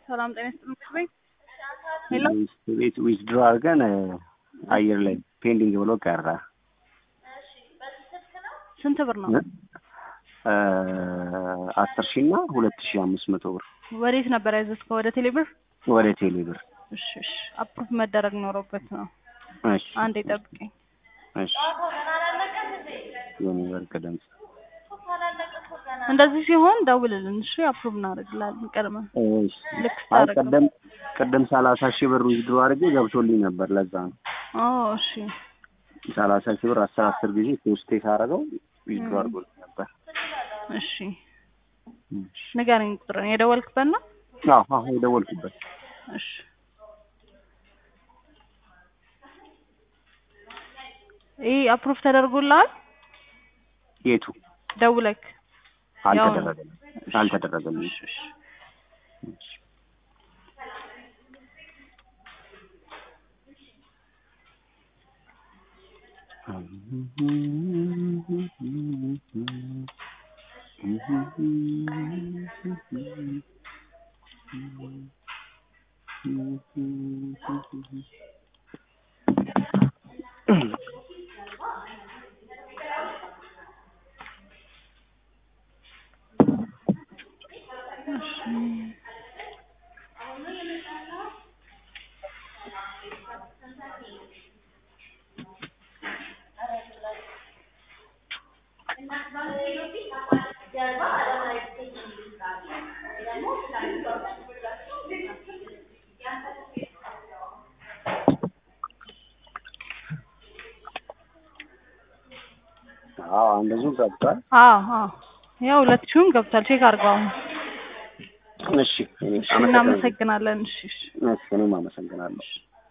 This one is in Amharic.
ሰላም ጤና ይስጥልኝ። ሄሎ ቤት ዊዝድሮ አድርገን አየር ላይ ፔንዲንግ ብሎ ቀረ። ስንት ብር ነው? አስር ሺ እና ሁለት ሺ አምስት መቶ ብር ወዴት ነበር ያዘዝከው? ወደ ቴሌብር? ወደ ቴሌ ብር። እሺ እሺ። አፕሩቭ መደረግ ኖሮበት ነው። እሺ አንዴ ጠብቀኝ። እሺ። የኔ ወርቅ ድምፅ እንደዚህ ሲሆን ደውልልን። እሺ አፕሩቭ እናደርግላለን ቀድመን እሺ። ልክ አይ ስታደርገው። ቅድም ቅድም ሰላሳ ሺህ ብር ዊዝድሮ አድርጌ ገብቶልኝ ነበር። ለዛ ነው ኦ እሺ ሰላሳ ሺህ ብር አስር አስር ጊዜ ፖስቴ ሳደርገው ዊዝድሮ አድርጎልኝ ነበር። እሺ ንገረኝ ቁጥርን የደወልክበት ነው? አዎ አዎ የደወልኩበት እሺ ይህ አፕሩቭ ተደርጎልሃል? የቱ ደውለክ ያው ነው። አልተደረገልም አልተደረገልም። እሺ እሺ አዎ እንደዚሁ ገብቷል። አዎ አዎ ያው ሁለት ሺህም ገብቷል። ቼክ አድርገው አሁን። እሺ እኔ እሺ እናመሰግናለን። እሺ እሺ እሺ እኔም አመሰግናለሁ።